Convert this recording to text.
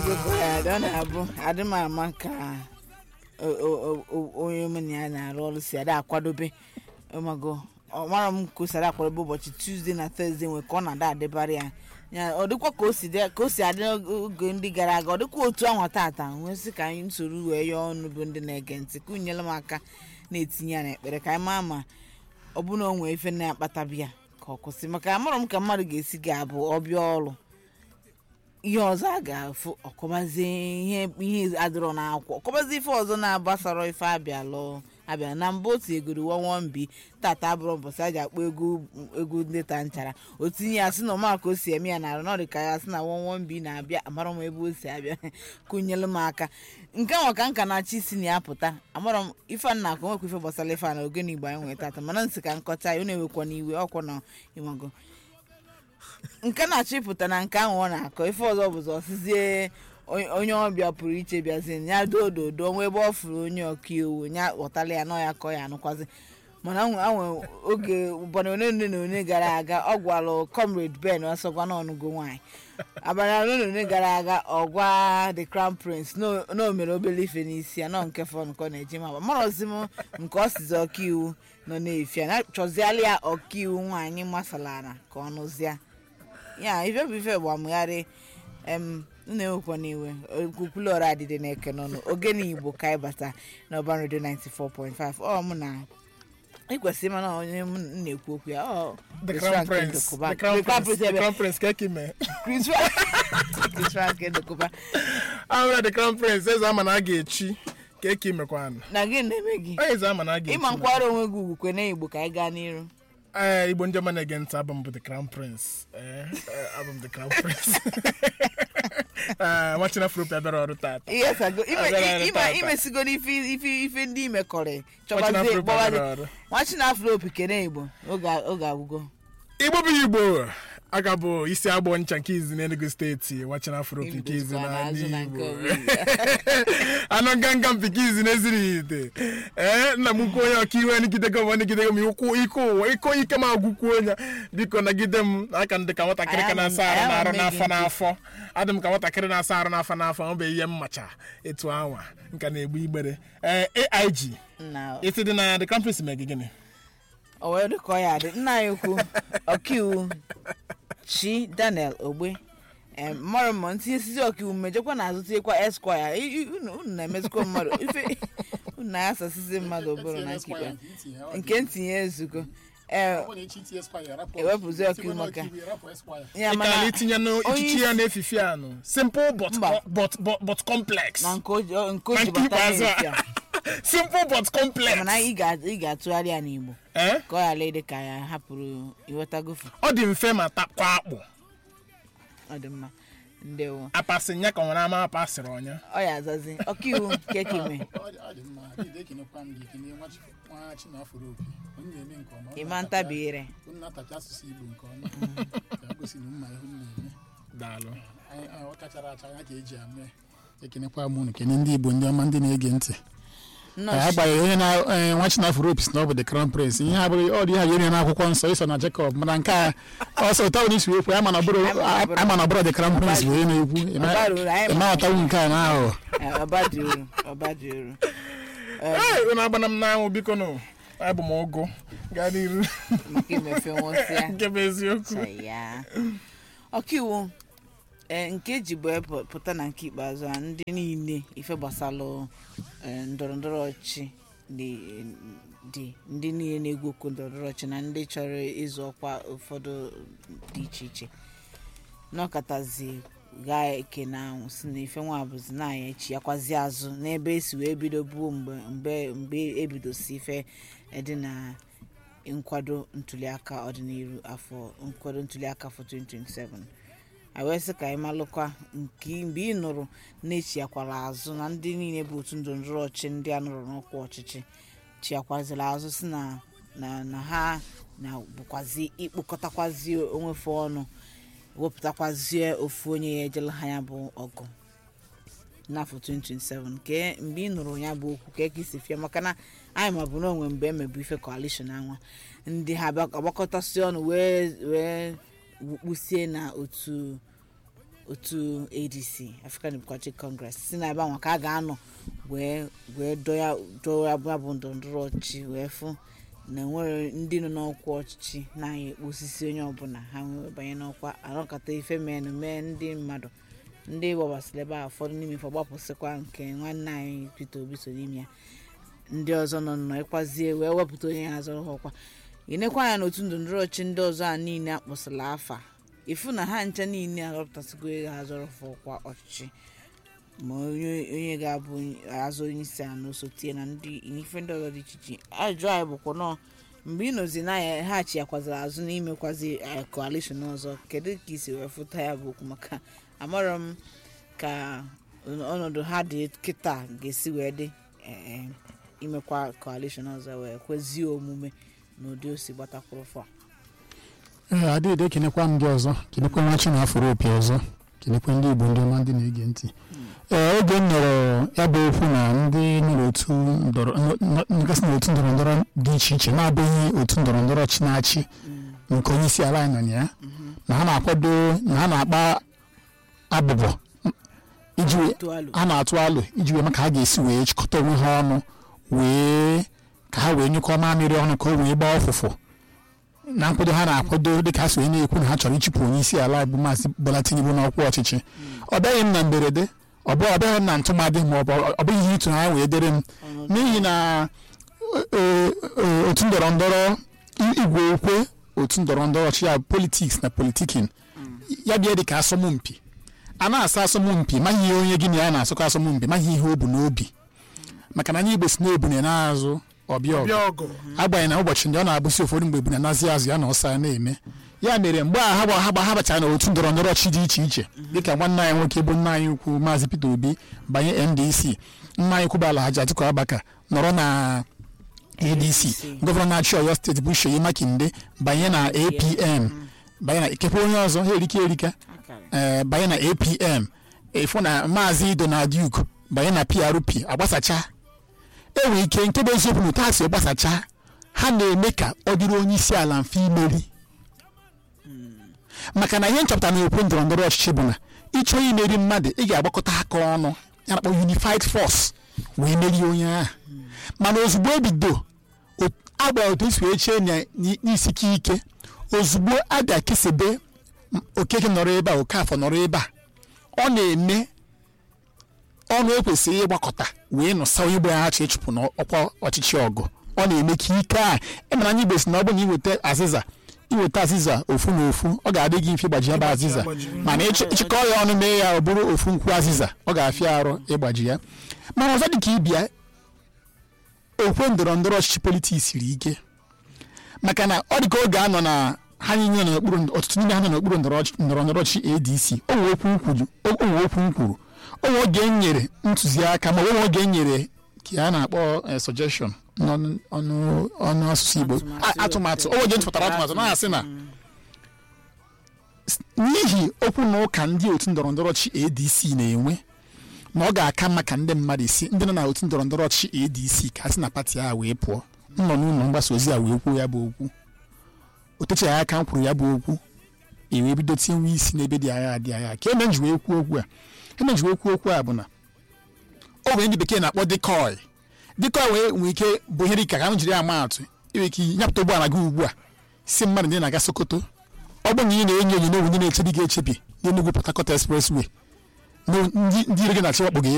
ezekwa ya ọ na-abụ adị m ama ka o- o- o- onye mụ na ya na-arụ ọrụ si ada akwadobe ọmago ọmara m ka o si ada akwadobe ụbọchị tuzdee na tọzdee nwe ka ọ na-ada adịbarị ya ya ọ dịkwa ka o si dị- ka o si adị oge ndị gara aga ọ dịkwa otu ahụ tata nwee sị ka anyị nsoro wee yọọ ọnụ bụ ndị na-ege ntị ka unyere m aka na-etinye ya n'ekpere ka anyị maa ma ọ bụ na o nwee ife na-akpatabịa ka ọ kwụsị maka amụrụ m ka mmadụ ga-esi ga-abụ ọbịa ọrụ ihe ọzọ a ga-afụ ọkọbazie ihe ihe adịrọ n'akwụkwọ ọkọbazie ife ọzọ na-agbasara ife abịa lụọ abịa na mbụ otu egoro wọnwọmbi tata abụrụ mbọsị a ji akpọ egwu egwu ndị ta nchara o tinye ya sị na ọma ka o si eme ya na arụ na ọ dị ka ya sị na wọnwọmbi na-abịa amara m ebe o si abịa kụnyelu m aka nke nwa ka nka na-achị isi na ya pụta amara m ife nna akụ nwekwa ife gbasara ife a na ogene igbo anyị nwere tata mana nsị ka nkọcha ya ọ na-ewekwa n'iwe ọkwọ na ịmago nke na-achọ ịpụta na nke ahụ ọ na-akọ ife ọzọ bụzọ ọsịzie onye- onye ọbịa pụrụ iche bịazi ya dododo onwe ebe ọ fụrụ onye ọkaiwu ya ghọtala ya nọ ya kọ ya anụkwazi mana anwe anwe oge ụbọchị one one na one gara aga ọ gwalụ comrade ben ọsọgwa n'ọnụgo nwaanyị abalị one na one gara aga ọ gwa the crown prince na o- na o mere obere ife n'isi ya nọ nke fọ nke ọ na-eji ma marọzi m nke ọ sizi ọkaiwu nọ na-efi ya na chọziala ya ọkaiwu nwaanyị masalara ka ọ nụzia ya ife bụ ife gbamgharị em na-ewekwa n'iwe okwukwulu ọrụ adịdị na-eke n'ọnụ ogene igbo ka anyị bata n'ọban redio 94.5 ọ mụ na ịkwesịrị mana onye m na-ekwu okwu ya ọ The Chris Crown Frank Prince. Ndokuba. The Crown The Crown Prince. Prince The ebe- Crown Prince ka eme. Chris Frank- Chris Frank Ndokuba. Ahụra The Crown Prince eze ama na a ga-echi ka eke imekwanụ. na gị na-eme gị Onye eze ama na a ga-echi. ịma nkwara onwe gị ugwu kwene igbo ka anyị gaa n'iru Ee, Igbo ndị ọma na-ege ntị abụ m bụ The Crown Prince. Ee, ee, abụ m The Crown Prince. Ee, nwachina Afropia bịara ọrụ tata. ihe sago ime- Abịara ime- tata. imesigo n'ife ife ife ndị imekọrị Nwachina chọbazie Afropia gbawazie bịara ọrụ. nwachina afro kene igbo oge oge agwụgo Igbo bụ Igbo. Aga bụ isi agbọ ncha nke izi n'Enugu steeti nwachina Afropia nke izi Ibidozikwa n'ala n'azụ na Igbo. nke onwe. anụ nganga mpike izi n'eziri ite ee nna m ukwu onye ọkaiwu nigidego m nigidego m ikwu ike ụwa iko ike m agwụkwuo onye biko nagide m aka ndị ka nwatakịrị ka na-asa arụ na arụ n'afọ n'afọ adị m ka nwatakịrị na-asa arụ n'afọ n'afọ ọ bụ ihe mmacha etu anwa nka na-egbu igbere ee aig nna iti dị na the crown prince mee gị gịnị o wee dị ka ọ ya dị nna anyị ukwu ọkaiwu chi daniel ogbe em, mmadụ mmụọ ntinye sisi ọkaiwu mmejọkwa na azụ tinyekwa eskwaya I- I- unu unu na-emezikwa mmadụ ife unu na-asasisi mmadụ obere na nkikpe nke ntinye ezugo ee ewepụzi ọkaiwu maka ya ịkala mana itinye n'echichi ya na-efifi anụ simple but, Mba. but, but, but complex na nke o ji o- nke o Na ji nke bata ikpeazụ a. n'efi a simple but complex mana ị ga- ị ga-atụgharị ya n'igbo ee ka ọ ghara ịdị ka ya hapụrụ iwetagofu ọ dị mfe ma takwa akpụ ọ dị mma ndewo apasị nya ka nwere ama apasịrị ọnya ọ ya azazi ọkaiwu kekime ọ dị mma dịda ekenekwa m gị ekene nwa Chi- nwa chinafụrụ opi onye na-eme nke ọma ọ ịma na-atacha- ntabiire unu na-atacha asụsụ igbo nke ọma ka gosi na mma ihe unu na-eme daalụ Anyị- anyị- ọ kachara acha ya ka eji ame ekenekwa m unu kene ndị igbo ndị ọma ndị na-ege ntị nnọọ agbanyeghị onye na eh, nwa chinafụrụ opi si na ọ bụ the crown prince ihe abụrụ ọ dị ihe ga-eme n'akwụkwọ nsọ iso na jacob mana nke a ọsọ ụta onye isi ekwu ama na ọ bụrụ ama na ọ bụrụ the crown prince bụ onye na-ekwu Ọbara uru, anyị ịma ma- ọtawu nke a na aghụghọ Eh, ọba dị uru ọba dị uru ee unu agbana m n'anwụ biko nụ abụ m ụgụ gaa n'iru maka imefe nwụsịa nke bụ eziokwu ya ọkaiwu ee nke eji bụ epụ- pụta na nke ikpeazụ a ndị niile ife gbasalụ eh, ndọrọ ndọrọ ọchịchị dị dị ndị niile na-egwu okwu ndọrọ ndọrọ ọchịchị na ndị chọrọ ịzụ ọkwa ụfọdụ dị iche iche n'ọkatazi gaa eke na anwụ si na ife nwa bụzi na anya echi yakwazi azụ n'ebe esi wee bido buo mgbe mgbe mgbe ebidosi ife dị na nkwado ntuliaka ọdịnihu afọ nkwado ntuliaka afọ 2027 a wee sị ka anyị malụkwa nke mgbe ị nụrụ na-echiakwara azụ na ndị niile bụ otu ndọrọndọrọ ọchịchị ndị a nụrụ n'ọkwa ọchịchị chiakwaziri azụ si na na na ha na bụkwazi ịkpụkọtakwazi onwefe ọnụ wepụtakwazie ofu onye ya ejela ha ya bụ ọgụ n'afọ 2027 ke mgbe ị nụrụ ya bụ okwu ka eke isi fịa maka na anyị ma bụ na onwe mgbe emebu ife coalition anwa ndị ha bịa agbakọtasị ọnụ wee wee wukpusie na otu otu adc african democratic congress si na ebe ahụ ka a ga-anọ wee wee dọya dọya bụ ndọrọndọrọ ọchịchị wee fụ na enwere ndị nọ n'ọkwa ọchịchị na-anya ekpo osisi onye ọbụla ha wee banye n'ọkwa arọkọta ife menụ mee ndị mmadụ ndị gbabasịrị ebe a ụfọdụ n'ime ife gbapụsịkwa nke nwanne anyị peter obi so n'ime ya ndị ọzọ nọ nnọọ ịkwazie wee wepụta onye ha zọrọ ha ọkwa ịnekwa anya n'otu ndọrọndọrọ ọchịchị ndị ọzọ a niile akpọsịla afa ifu na ha nche niile arọpụtasịgo ego ha zọrọ ha ọkwa ọchịchị ma onye onye ga-abụ azụ onye isi a na osote na ndị ife ndị ọzọ dị iche iche ajụjụ anyị bụkwa nọọ mgbe ị nọzi na ya ha chiakwaziri azụ n'imekwazi eh, coalition ọzọ kedu ka isi wee fụta ya bụ okwu maka amarọ m ka ọnọdụ ha dị kịta ga-esi wee dị eh, imekwa coalition ọzọ wee kwezie omume n'ụdị o si gbatakwuru fọ ee adịghị ekenekwa m gị ọzọ kenekwa nwa chi na afụrụ opi ọzọ kenekwa ndị igbo ndị ọma ndị na-ege ntị ee oge m nọrọ ya bụ okwu na ndị nọ n'otu ndọrọ ngasị n'otu ndọrọ ndọrọ dị iche iche na-abụghị otu ndọrọ ndọrọ chi na-achị nke onye isi ala anyị nọ na ya na ha na-akwado na ha na-akpa abụbọ iji wee- tụ alụ ha na-atụ alụ iji wee maka ha ga-esi wee chịkọta onwe ha ọnụ wee ka ha wee nyụkọ mamịrị ọnụ ka o wee gbaa ọfụfụ na nkwado ha na-akwado dịka ha so wee na-ekwu na ha chọrọ ịchụpụ onye isi ala bụ maazị Bola Tinubu n'ọkwa ọchịchị ọ bịaghị m na mberede ọ bụ- ọ bịaghị m na ntụmadị ma ọ bụ ọ bụghị ihe ịtụnanya wee dere m n'ihi na e- e- otu ndọrọ ndọrọ igwe okwe otu ndọrọ ndọrọ ọchịchị ya politiks na politikin ya bịa dị ka asọmpi a na-asa asọmpi maghị ihe onye gị na ya na-asụkọ asọmpi maghị ihe o bu n'obi maka na anyị igbo si na-ebune n'azụ ọbịa ọgụ bịa ọgụ agbanyeghị na ụbọchị ndị ọ na-abụsi ụfọdụ mgbe ebune nazi azụ ya na ọsa ya na-eme ya mere mgbe a ha gba ha gba ha bachara n'otu ndọrọ ndọrọ ọchịchị dị iche iche dịka nwanne anyị nwoke bụ nna anyị ukwu maazị Peter Obi banye NDC nna anyị ukwu bụ Alhaji Atiku Abubakar nọrọ na ADC gọvanọ na-achị Ọyọ steeti bụ Seyi Makinde banye na APM banye na ikekwe onye ọzọ ha erike erika ee banye na apm ịfụ na maazị donald duke banye na prp agbasacha enwere ike nke bụ eziokwu na ụta si gbasacha ha na-eme ka ọ dịrị onye isi ala mfe imeri maka na ihe nchọpụtara na okwu ndọrọ ndọrọ ọchịchị bụ na ịchọ imeri mmadụ ị ga-agbakọta aka ọnụ ya na-akpọ unified force wee merie onye ahụ mana ozugbo ebido o- agba otu esi wee chee na- n'i- n'isike ike ozugbo a ga-ekesebe m- okeke nọrọ ebe a okafọ nọrọ ebe a ọ na-eme ọnụ ekwesịghị ịgbakọta wee nụsa onye igbo ya achọ ịchụpụ n'ọkwa ọchịchị ọgụ ọ na-eme ka ike a ịmara anyị igbo si na ọ bụrụ na iweta azịza iweta azịza ofu na ofu ọ ga-adị gị mfe ịgbaji ya bụ azịza mana ịchị- ịchịkọ ya ọnụ mee ya ọ bụrụ ofu nkwụ azịza ọ ga-afịa arụ ịgbaji ya mana ọzọ dị ka ịbịa okwe ndọrọ ndọrọ ọchịchị politiks siri ike maka na ọ dị ka oge anọ na ha niile nọ n'okpuru ọtụtụ n'ime ha nọ n'okpuru ndọrọ ọchị- ndọrọ ndọrọ ọchịchị adc o nwere okwu m kwuru o nwere okwu m kwuru o nwere oge m nyere ntụziaka ma o nwere oge m nyere ka a na-akpọ eh, suggestion n'ọnụ ọnụ ọnụ asụsụ igbo A- atụmatụ o nwere oge m tụpụtara atụmatụ na-asị na s- n'ihi okwu na ụka ndị otu ndọrọ ndọrọ ọchịchị adc na-enwe na ọ ga-aka mma ka ndị mmadụ isi ndị nọ na otu ndọrọ ndọrọ ọchịchị adc ka a sị na pati a wee pụọ m nọ n'ụlọ mgbasa ozi a wee kwuo ya bụ okwu o techaghị aka m kwuru ya bụ okwu e wee bido tinwe isi n'ebe dị agha dị agha ka eme nji wee kwuo okwu a eme nji wee kwuo okwu a bụ na o nwere ndị bekee na-akpọ dikoi dikoi wee nwee ike bụ ihe dịka ka m jiri ama atụ inwe ike nyapụta ụgbọala gị ugbu a si mmadụ ndị na-aga sokoto ọ bụ na ị na-enyo enyo n'owu ndị na-echebi gị echebi n'Enugu Port Harcourt expressway na ndị ndị ire gị na-achị wakpo gị